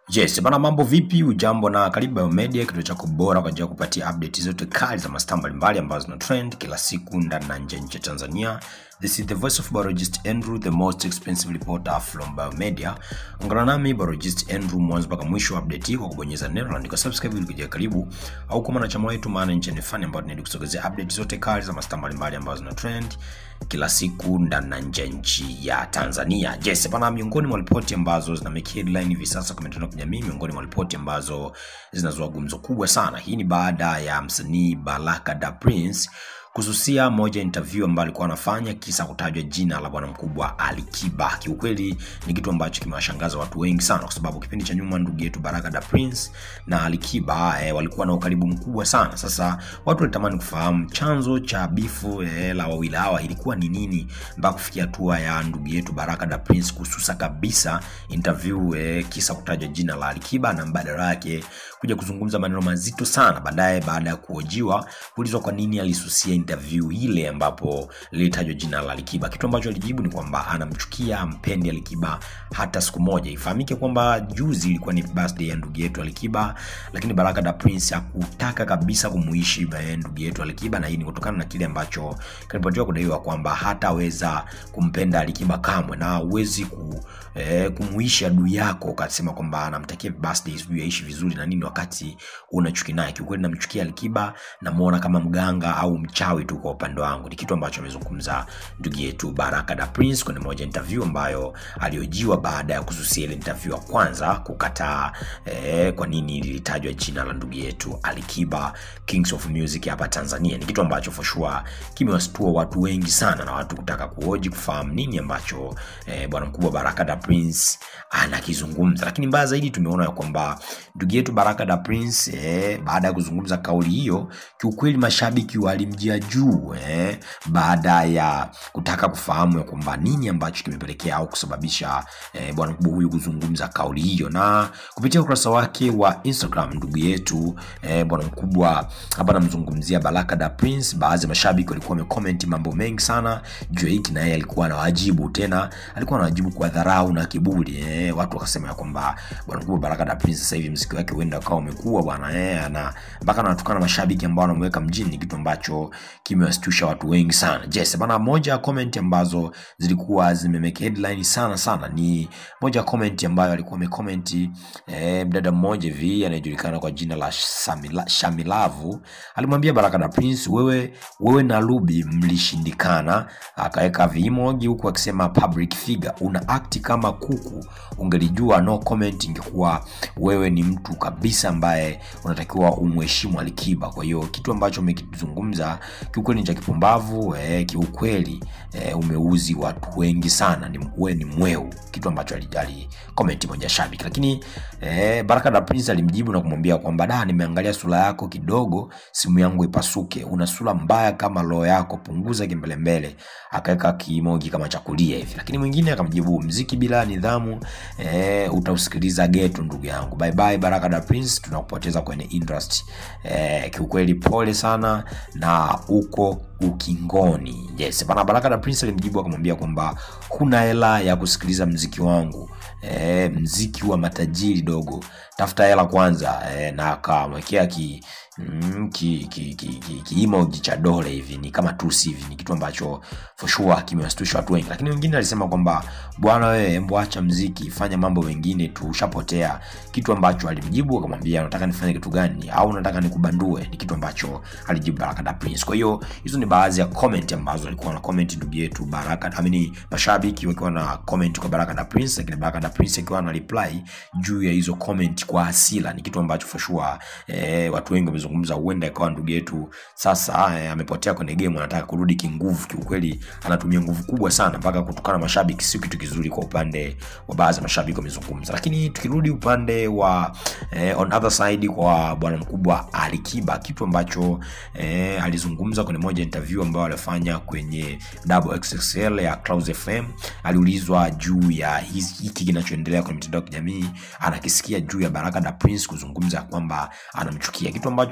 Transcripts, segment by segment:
Yes, bana mambo vipi? Ujambo na karibu Biomedia, kituo chako bora kwa ajili ya kupatia update zote kali za mastaa mbalimbali ambazo zina trend kila siku ndani na nje ya nchi ya Tanzania. This is the voice of biologist Andrew, the most expensive reporter from Biomedia. Ungana nami biologist Andrew mwanzo mpaka mwisho wa update hii kwa kubonyeza neno la andika subscribe ili kujia karibu au kama mwanachama wetu maana nchi ni fani ambayo tunaenda kusogezea update zote kali za mastaa mbalimbali ambazo zina trend kila siku ndani na nje ya nchi ya Tanzania. Yes, bana miongoni mwa ripoti ambazo zina make headline hivi sasa kwa mitandao ya kijamii, miongoni mwa ripoti ambazo zinazua gumzo kubwa sana. Hii ni baada ya msanii Baraka da Prince kususia moja interview ambayo alikuwa anafanya kisa kutajwa jina la bwana mkubwa Alikiba. Kiukweli ni kitu ambacho kimewashangaza watu wengi sana, kwa sababu kipindi cha nyuma ndugu yetu Baraka da Prince na Alikiba eh, walikuwa na ukaribu mkubwa sana. Sasa watu walitamani kufahamu chanzo cha bifu eh, la wawili hawa ilikuwa ni nini mpaka kufikia hatua ya ndugu yetu Baraka da Prince kususa kabisa interview eh, kisa kutajwa jina la Alikiba na mbadala yake kuja kuzungumza maneno mazito sana baadaye, baada ya kuhojiwa kuulizwa kwa nini alisusia interview ile ambapo lilitajwa jina la Alikiba. Kitu ambacho alijibu ni kwamba anamchukia, ampendi Alikiba hata siku moja. Ifahamike kwamba juzi ilikuwa ni birthday ya ndugu yetu Alikiba, lakini Baraka da Prince hakutaka kabisa kumuishi ndugu yetu Alikiba, na hii ni kutokana na kile ambacho kilipotiwa kudaiwa kwamba hataweza kumpenda Alikiba kamwe, na huwezi ku eh, kumuishi adui yako ukasema kwamba anamtakia birthday sijui aishi vizuri na nini wakati unachuki naye. Kiukweli namchukia Alikiba, namuona kama mganga au mchawi tu kwa upande wangu. Ni kitu ambacho amezungumza ndugu yetu Baraka da Prince kwenye moja interview ambayo aliojiwa baada ya kususia ile interview ya kwanza kukataa eh, kwa nini lilitajwa jina la ndugu yetu Alikiba Kings of Music hapa Tanzania. Ni kitu ambacho for sure kimewastua watu wengi sana na watu kutaka kuhoji kufahamu nini ambacho eh, bwana mkubwa Baraka da Prince anakizungumza, lakini mbaya zaidi tumeona ya kwamba ndugu yetu Baraka da Prince eh, baada ya kuzungumza kauli hiyo, kiukweli mashabiki walimjia juu eh, baada ya kutaka kufahamu ya kwamba nini ambacho kimepelekea au kusababisha eh, bwana mkubwa huyu kuzungumza kauli hiyo, na kupitia ukurasa wake wa Instagram ndugu yetu eh, bwana mkubwa hapa namzungumzia Baraka da Prince, baadhi ya mashabiki walikuwa wamecomment mambo mengi sana juu ya hiki, na yeye alikuwa anawajibu tena, alikuwa anawajibu kwa dharau na kiburi eh, watu wakasema ya kwamba bwana mkubwa Baraka da Prince sasa hivi mziki wake huenda ukawa umekuwa bwana eh, na mpaka anatukana mashabiki ambao wanamweka mjini, kitu ambacho kimewastusha watu wengi sana. Yes, bana, moja ya comment ambazo zilikuwa zimemeke headline sana sana ni moja ya comment ambayo alikuwa amecomment eh, mdada mmoja hivi anayejulikana kwa jina la Shamila, Shamilavu alimwambia Baraka da Prince, wewe wewe na Ruby mlishindikana. Akaweka vimoji huku akisema public figure, una act kama kuku, ungelijua no comment ingekuwa wewe ni mtu kabisa ambaye unatakiwa umheshimu Alikiba. Kwa hiyo kitu ambacho umekizungumza kiukweli ni cha kipumbavu eh, kiukweli eh, umeuzi watu wengi sana, ni wewe ni mweu, kitu ambacho alijali comment moja shabiki. Lakini eh, Baraka da Prince alimjibu na kumwambia kwamba da, nimeangalia sura yako kidogo, simu yangu ipasuke, una sura mbaya kama roho yako, punguza kimbelembele. Akaweka kimoji kama cha kulia hivi, lakini mwingine akamjibu, mziki bila nidhamu eh, utausikiliza geto, ndugu yangu. Bye bye Baraka da Prince, tunakupoteza kwenye industry eh, kiukweli pole sana na uko ukingoni. Yes, bana. Baraka da Prince alimjibu akamwambia kwamba huna hela ya kusikiliza mziki wangu e, mziki wa matajiri dogo, tafuta hela kwanza e, na akamwekea ki Mm, ki, ki, ki, ki, ki emoji cha dole hivi ni kama tusi hivi. Ni kitu ambacho for sure kimewastusha watu wengi, lakini wengine alisema kwamba bwana wewe, hebu acha mziki, fanya mambo mengine tu, ushapotea. Kitu ambacho alimjibu akamwambia, unataka nifanye kitu gani au unataka nikubandue? Ni kitu ambacho alijibu Baraka da Prince. Kwa hiyo hizo ni baadhi ya comment ambazo alikuwa na comment ndugu yetu Baraka, amini mashabiki wakiwa na comment kwa Baraka da Prince, lakini Baraka da Prince akiwa na reply juu ya hizo comment kwa hasira. Ni kitu ambacho for sure eh, watu wengi zungumza huenda ikawa ndugu yetu sasa eh, amepotea kwenye game, anataka kurudi kinguvu. Kiukweli anatumia nguvu kubwa sana mpaka kutukana mashabiki, sio kitu kizuri kwa upande wa baadhi ya mashabiki wamezungumza. Lakini tukirudi upande wa eh, on other side kwa bwana mkubwa Alikiba, kitu ambacho eh, alizungumza kwenye moja interview ambayo alifanya kwenye Double XXL ya Clouds FM, aliulizwa juu ya hiki kinachoendelea kwenye mitandao ya kijamii, anakisikia juu ya Baraka da Prince kuzungumza kwamba anamchukia, kitu ambacho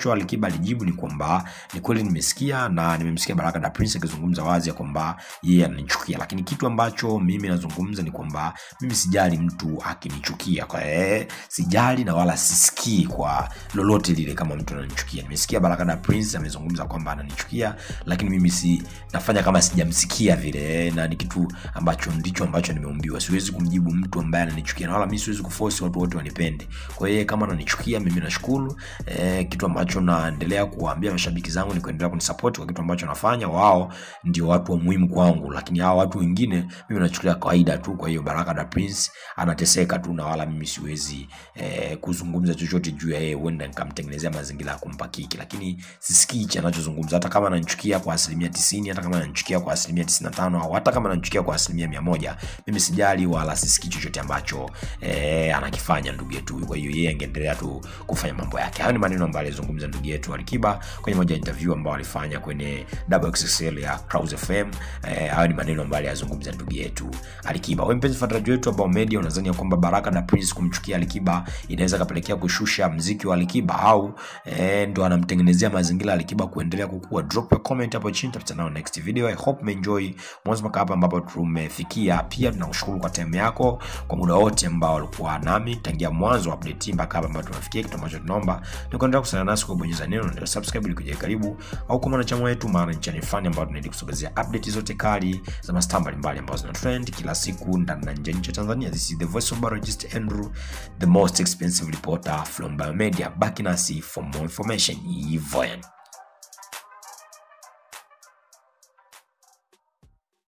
ambacho Alikiba alijibu ni kwamba ni kweli nimesikia na nimemsikia Baraka da Prince akizungumza wazi ya kwamba yeye ananichukia, lakini kitu ambacho mimi nazungumza ni kwamba mimi sijali mtu akinichukia, kwa eh, sijali na wala sisikii kwa lolote lile kama mtu ananichukia. Nimesikia Baraka da Prince amezungumza kwamba ananichukia, lakini mimi si nafanya kama sijamsikia vile, na ni kitu ambacho ndicho ambacho nimeumbiwa. Siwezi kumjibu mtu ambaye ananichukia, na wala mimi siwezi kuforce watu wote wanipende. Kwa hiyo kama ananichukia mimi nashukuru. Eh, kitu ambacho naendelea kuwaambia mashabiki zangu ni kuendelea kunisupport kwa kitu ambacho nafanya. Wao ndio watu wa muhimu kwangu, lakini hao watu wengine mimi nachukulia kawaida tu. Kwa hiyo Baraka da Prince anateseka tu, na wala mimi siwezi eh, kuzungumza chochote juu ya yeye, huenda nikamtengenezea mazingira ya kumpa kiki, lakini sisikii hichi anachozungumza, hata kama ananichukia kwa asilimia tisini, hata kama ananichukia kwa asilimia tisini na tano au hata kama ananichukia kwa asilimia mia moja mimi sijali wala sisikii chochote ambacho eh, anakifanya ndugu yetu huyu. Kwa hiyo yeye angeendelea tu kufanya mambo yake. Hayo ni maneno ambayo alizungumza ndugu yetu Alikiba kwenye moja ya interview ambayo alifanya kwenye WXXL ya Clouds FM. Eh, hayo ni maneno ambayo alizungumza ndugu yetu Alikiba. Wewe mpenzi mfuatiliaji wetu wa Bao Media, unadhani ya kwamba Baraka da Prince kumchukia Alikiba inaweza kapelekea kushusha mziki wa Alikiba au eh, ndo anamtengenezea mazingira Alikiba kuendelea kukua? Drop your comment hapo chini, tutakutana next video. I hope umeenjoy mwanzo mpaka hapa ambapo tumefikia. Pia tunakushukuru kwa time yako, kwa muda wote ambao walikuwa nami tangia mwanzo wa update mpaka hapa ambapo tumefikia. Kitu ambacho tunaomba ni kuendelea kusana nasi kwa kubonyeza neno ndio subscribe ili kuja karibu, au kama mwanachama wetu, maana ni channel fani ambayo tunaendelea kusogezea update zote kali za mastaa mbalimbali ambazo zina trend kila siku ndani na nje ya nchi ya Tanzania. This is the voice of biologist Andrew, the most expensive reporter from Biomedia. Baki nasi for more information. Hivyo yani.